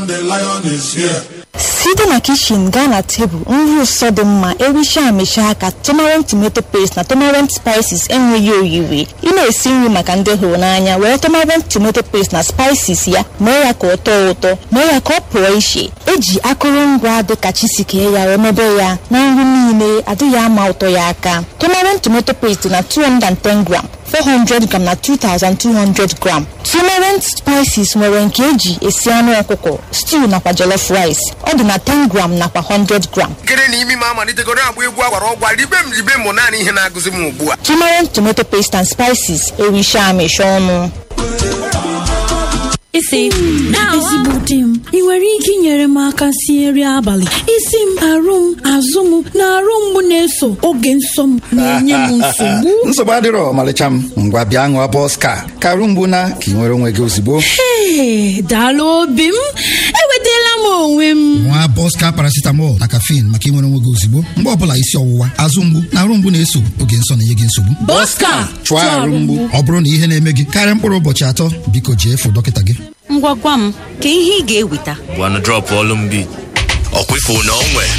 The lion is here. site na kishin gaa na tebụl nri ụsọ dị mma ericha amịcha aka tomarant tomato paste na tomarant spices enweghị oyiri ị na-esi nri maka ndị hụrụ n'anya were tomarant tomato paste na spices ya mee ya ka ọ tọọ ụtọ mee ya ka ọ pụọ iche eji akụrụngwa dịka chisikee ya remebe ya na nri niile adịghị ama ụtọ ya aka tomarant tomato paste na 210 gram 400 gram na 2200 gram tomarant spices nwere nke eji esi anụ ọkụkọ stew nakwa jollof rice ọ dị na 10 gram nakwa 100 gram nkere na imi m amalitegoro agba egwu agwara ọgwa ribe m ribe m naanị ihe na-agụzi m ugbu a tomarant tomato paste and spices ericha amịcha ọnụ isi ezigbo di m ị nwere ike inyere m aka sie nri abalị isi m arụ m azụ m na arụ mgbu na-eso oge nsọ m na-enye m nsogbu nsogbu adịrọ ọmalịcha m ngwa bịa ṅụọ bọska karụ mgbu na ka ị nwere onwe gị ozugbo Ee, daalụ obi m enwetala m onwe m nwa bọska paracetamol na caffeine maka ịnwere onwe gị ozugbo mgbe ọbụla isi ọwụwa azụ mgbu na arụ mgbu na-eso oge nsọ na-enye gị nsogbu Bọska chụọ arụ mgbu ọ bụrụ na ihe na-eme gị karịa mkpụrụ ụbọchị atọ biko jee fụ dọkịta gị ngwa gwa m ka ihe ị ga-eweta gwana drọpụ ọlụ mbi ọkwa ifu na onwe